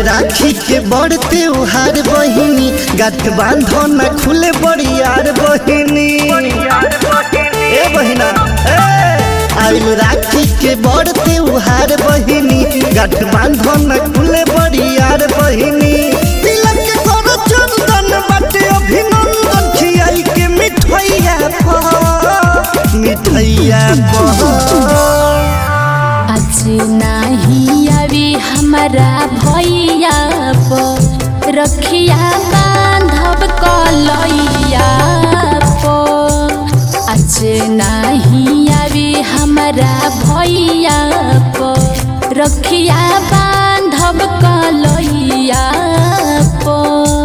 राखी के बड़ त्योहार बहिनी गाठ बांधो न खुले बड़ियार बहिनी ए बहिना ए आइल राखी के बड़ त्योहार बहिनी गाठ बांधो न खुले बड़ियार बहिनी तिलक के करो चंदन बाटे अभिनंदन खियाई के मिठैया पह मिठैया पह आज नाही आवी हमारा भैया पो रखिया बांधब कलैया पो आज नाही आवी हमारा भैया पो रखिया बांधब कलैया पो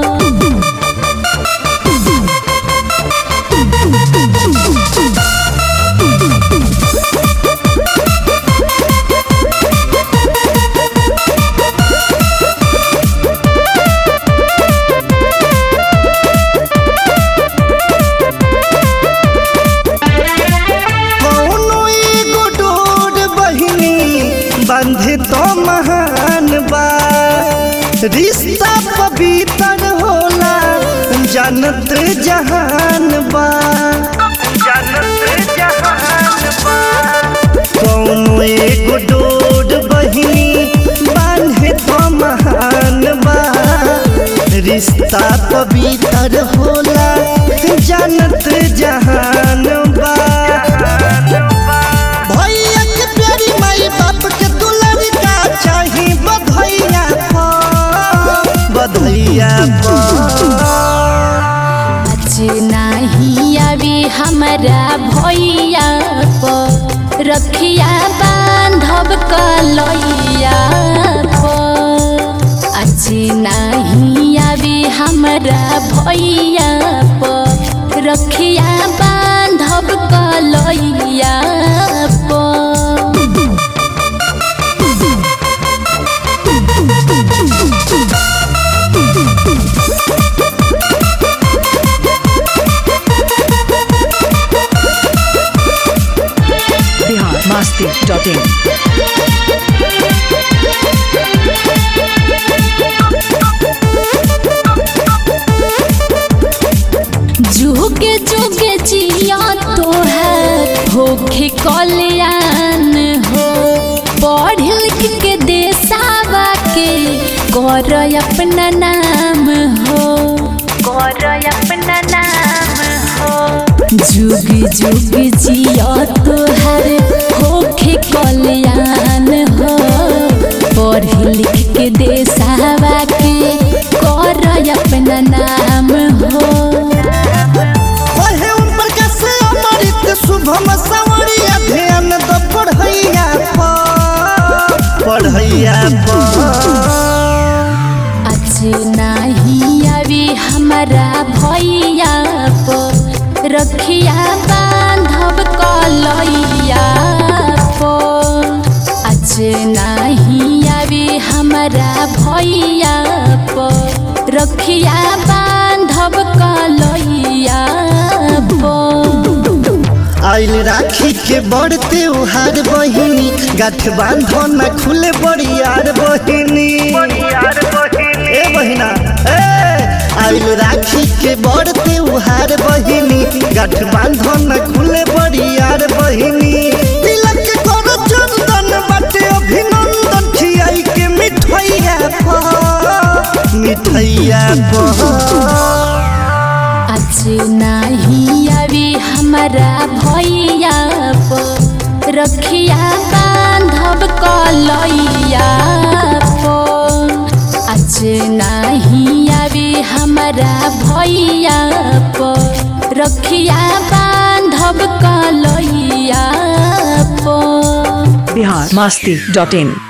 कौनो एगो डोर बहिनी बंधे तो महान बा रिश्ता पवित्र होला जानत जहान बा कौनो एगो डोर बहिनी बांधे तो महान बा रिश्ता पवित्र होला जानत जहान बा भैया के प्यारी माई बाप के दुलारी का चाही बधैया पर बधैया पर आज नाही आवी हमारा भैया पो रखिया बांधब कलैया पो आज नाही आवी हमारा भैया पो रखिया बांधब कलैया पो बिहार मस्ती डॉट इन जुगे जुगे जिया तो है होखे कल्याण हो पढ़ लिख के देसावा के कर अपना नाम हो कर अपना नाम हो जुग जुग जिया तो है होखे कल्याण हो पढ़ लिख के देसावा के कर अपना नाम हो ओहे उन प्रकाश अमृत शुभम सवरिया ध्यान द पढ़ैया पर पढ़ैया पर आज नाही आवी हमारा भैया पो रखिया बांधब कलैया पो आज नाही आवी हमारा भैया पो रखिया बांधब कलैया पो आइल राखी के बड़ त्योहार बहिनी गाठ बांधो न खुले बड़ियार बहिनी ए बहिना ए आइल राखी के बड़ त्योहार बहिनी गाठ बांधो न खुले बड़ियार बहिनी तिलक के करो चंदन बाटे अभिनंदन खियाई के मिठैया पर मिठैया पर आज नाही आवी हमारा भैया पो रखिया बांधब कलैया पो आज नाही आवी हमारा भैया पो रखिया बांधब कलैया पो बिहार मस्ती डॉट इन